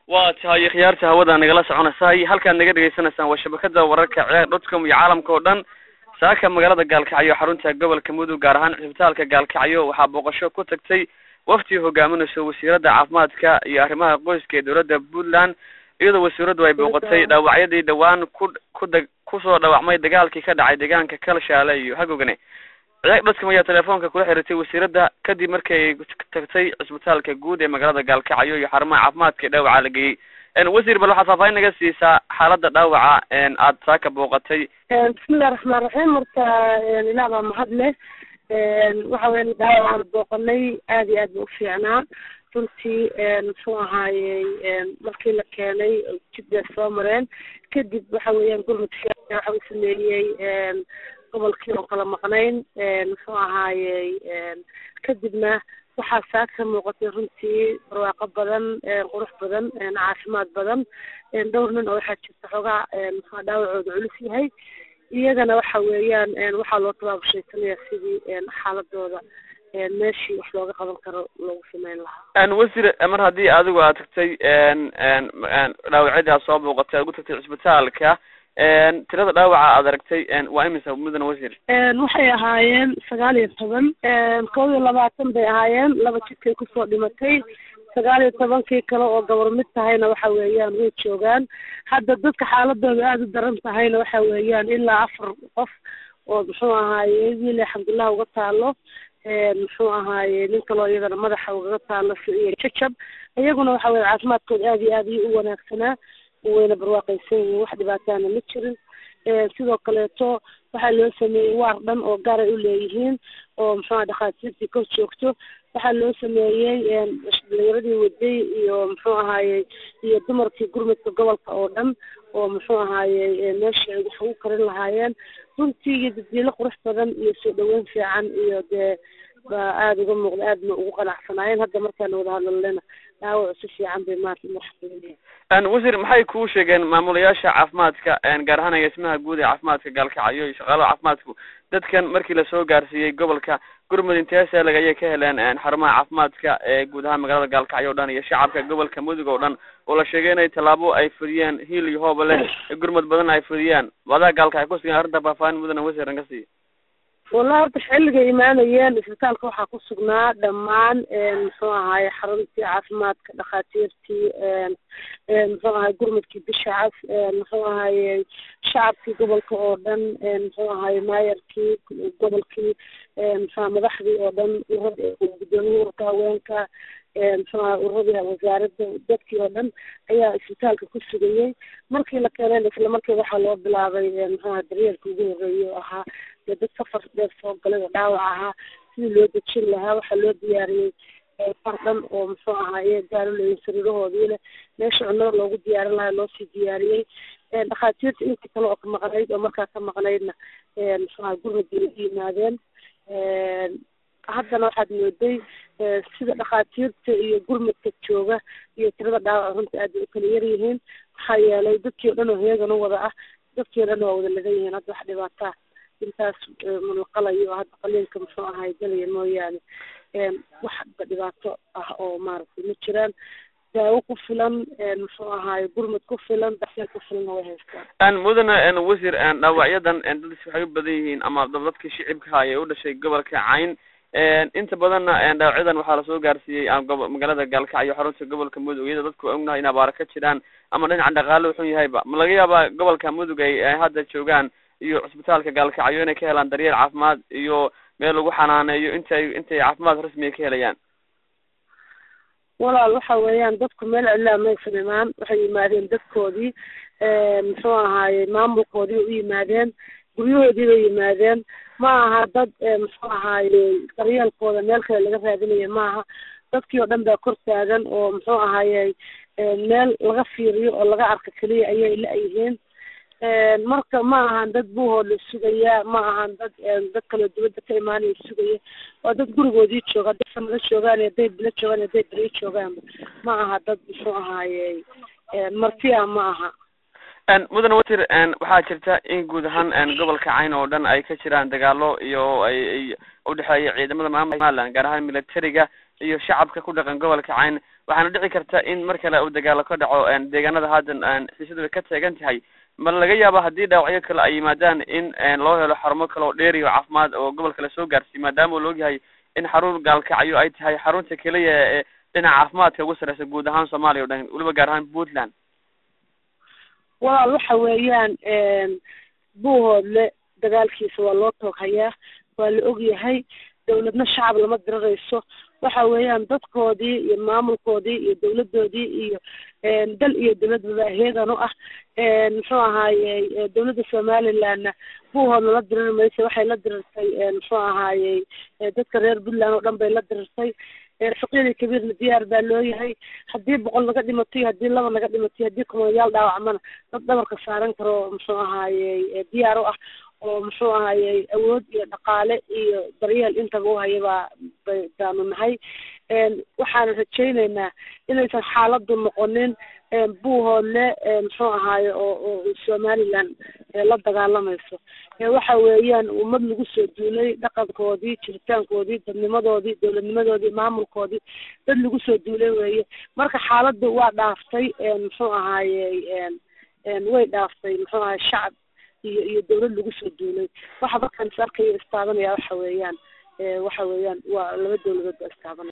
waa tahay khiyaarta hawada nagala soconaysahay halkaad naga dhegaysanaysaan waa shabakada wararka ciyaar dotcom iyo caalamka oo dhan saaka magaalada gaalkacyo xarunta gobolka mudug gaar ahaan cisbitaalka gaalkacyo waxaa booqasho ku tagtay waftii hogaaminayso wasiirada caafimaadka iyo arrimaha qoyska ee dowladda puntland iyadoo wasiiradu ay booqatay dhaawacyadii dhawaan ku kuda kusoo dhaawacmay dagaalkii ka dhacay deegaanka kalshaale iyo hagogane ciyaag dotcom ayaa telefoonka kula xiriirtay wasiirada kadib markii ay tagtay cisbitaalka guud ee magaalada gaalkacyo iyo xarumaha caafimaadka ee dhaawaca la geeyey wasiir bal waxaad faahfaahin naga siisaa xaaladda dhaawaca aad saaka booqatay bismillahi raxmaan raxiim marka ilaah baa mahad leh waxa weya dhaawacaan booqanay aad iyo aad ba u fiicnaa runtii muxuu ahaayey markii la keenay jid bay soo mareen kadib waxa weeyaan gurmudka waxa uu sameeyey gobolkii oo kala maqnayn muxuu ahaayey kadibna waxaa saa ka muuqatay runtii barwaaqo badan qurux badan caafimaad badan dhowr nin oo waxaa jirta xoogaa muxua dhaawacooda culus yahay iyagana waxa weeyaan waxaa loo tabaabashaysanaya sidii xaaladooda meeshii wax looga qaban karo loogu sameyn lahaa wasiir mar haddii adigu aad tagtay dhaawacyadii aad soo booqatay aad ugu tagtay cisbitaalka tirada dhaawaca aad aragtay waa imisa mudane wasiir waxay ahaayeen sagaal iyo toban kow iyo labaatan bay ahaayeen laba jidkay kusoo dhimatay sagaal iyo tobankii kale oo gabar mid tahayna waxa weeyaan way joogaan hadda dadka xaaladooda aada u daran tahayna waxa weeyaan ilaa afar qof oo muxuu ahaaye wiil alxamdulilah uga taalo muxuu ahaaye nin kaloo iyadana madaxa ugaga taalo iyo jajab iyaguna waxa weye caafimaadkooda aada iyo aad iyo u wanaagsanaa wayna barwaaqaysan yihiin wax dhibaataana ma jirin sidoo kaleeto waxaa loo sameeyey waar dhan oo gaaray u leeyihiin oo muxuuha dhakhaatiirtii kor joogto waxaa loo sameeyey dhalinyaradii waday iyo muxuu ahaaye iyo dumarkii gurmudka gobolka oo dhan oo muxuu ahaaye meesha ay wax ugu karin lahaayeen runtii iyo daddiilo qurux badan iyo soo dhaweyn fiican iyo dee baa aada uga muuqda aadna ugu qanacsanaayeen hadda markaana wada hadlalena dhaawacu si fiican bay maarta marxabeynayaan wasiir maxay kuu sheegeen maamulayaasha caafimaadka gaar ahaan agaasimaha guud ee caafimaadka gaalkacyo iyo shaqaalaha caafimaadku dadkan markii lasoo gaarsiiyey gobolka gurmud inteeselag ayay ka heleen xarumaha caafimaadka ee guud ahaan magaalada gaalkacyo o dhan iyo shacabka gobolka mudug oo dhan oo la sheegay inay tallaabo ay fudiyeen hiil iyo hooba leh gurmud badan ay fudiyaan wadaa gaalkacyo kusugan arrinta faahfaahin mudane wasiir an ka siiya wallahi horta xilligay imaanayeen isbitaalka waxaa ku sugnaa dhammaan muxuu ahaaye xaruntii caafimaadka dhakhaatiirtii muxuu ahaye gurmudkii bisha cas muxuu ahaaye shacabkii gobolka oo dhan muxuu ahaaye maayarkii gobolkii muxua madaxdii oo dhan urada gudoomiyii urka haweenka muxuu ahay uradii wasaaradda dadkii oo dhan ayaa isbitaalka ku sugayey markii la keeneen isla markii waxaa loo bilaabay muxuaha daryeelka ugu horreeyay oo ahaa dee dad safar dheer soo galay oo dhaawac ahaa sidii loo dejin lahaa waxaa loo diyaariyey far dhan oo muxuu ahaaye gaaro leeyihin sariirahoodii leh meesha cunnada loogu diyaarin lahaa loosii diyaariyey dhakhaatiirta intii kale oo ka maqnayd oo markaa ka maqnaydna muxuu aha gurmudii lagu yimaadeen haddana waxaad mooday sida dhakhaatiirta iyo gurmudka jooga iyo tirada dhaawac runta aad bay u kala yar yihiin maxaa yeelay dadkii o dhan oo heegan u wada ah dadkii o dhan waa wada lagan yihiin hadda wax dhibaataa intaas mulaqalayo oo hadda qaliinka muxuu ahay galaya mooyaane waxba dhibaato ah oo maaragtay ma jiraan daawo ku filan muxuu ahaaye gurmud ku filan daxyeel ku filanna way haystaan mudane wasiir dhaawacyadan dadis waxay u badan yihiin ama dadkii shicibka ee u dhashay gobolka cayn inta badanna dhaawacyadan waxaa lasoo gaarsiiyey magaalada gaalkacyo xarunta gobolka mudug iyadoo dadku ognahay in abaara ka jiraan ama dhinaca dhaqaale wuxun yahayba ma laga yaabaa gobolka mudug ay hadda joogaan iyo cisbitaalka gaalkacyo inay ka helaan daryeel caafimaad iyo meel lagu xanaaneeyo intay intay caafimaad rasmiga ka helayaan walaal waxa weeyaan dadku meel cidlaa maysan imaan waxay yimaadeen dadkoodii muxuu ahaaye maamulkoodii u yimaadeen guryahoodii bay yimaadeen ma aha dad muxuu ahaaye daryeelkooda meel kale laga raadinayo maaha dadkii oo dhan baa kor taagan oo muxuu ahaaye meel laga fiiriyo oo laga arka keliya ayay la-yihiin marka ma ahan dad buuhooda sugaya ma ahan dad dad kaloo dibadda ka imaanaya sugaya waa dad gurigoodii jooga hadday sanado joogaan iyo hadday bilo joogaan iyo hadday beriyo joogaanba ma aha dad muxuu ahaaye martiya ma aha mudane wasiir waxaa jirta in guud ahaan gobolka cayn oo dhan ay ka jiraan dagaalo iyo ay ay udhexeeya ciidamada maamulka somaliland gaar ahaan militariga iyo shacabka ku dhaqan gobolka cayn waxaana dhici karta in mar kale uu dagaalo ka dhaco deegaanada haddan xiisadu ay ka taagan tahay ma laga yaaba haddii dhaawacyo kale ay yimaadaan in loo helo xarumo kale oo dheeri oo caafimaad oo gobolka lasoo gaarsiiy maadaama uu laogyahay in xarun gaalkacyo ay tahay xarunta keliya ee dhinaca caafimaadka ugu sarreysa guud ahaan soomaaliya o dhan weliba gaar ahaan puntland walaal waxa weeyaan buuhoodle dagaalkiisa waa loo tooghayaa waa la ogyahay dawladna shacab lama dirarayso waxa weeyaan dadkoodii iyo maamulkoodii iyo dawladoodii iyo dal iyo dawladbaba heegan u ah muxuu ahaaye dawladda somalilandna buuhoodna la diriri maysa waxay la dirirtay muxuu ahaayey dadka reer puntland oo dhan bay la dirirtay faqiiri kabiirna diyaar baa loo yahay haddii boqol naga dhimatay haddii laba naga dhimatay haddii kumayaal dhaawacmana dad dhabarka saaran karo muxuu ahaayey diyaar u ah oo muxuu ahayey awood iyo dhaqaale iyo daryeel intaba u haya baa bay baanu nahay waxaana rajayneynaa inaysan xaaladdu noqonin buuhoodle muxuu ahaaye oo oo somaliland la dagaalamayso waxa weeyaan ummad lagu soo duulay dhaqankoodii jiritaankoodii dadnimadoodii dawladnimadoodii maamulkoodii dad lagu soo duulay weeye marka xaaladdu waa dhaaftay muxuu ahaayey way dhaaftay muxuu ahaye shacab iyo iyo dawlad lagu soo duulay waxa markaan is arkaya istaabanaya waxa weeyaan waxa weeyaan waa laba dawladood baa istaabanaya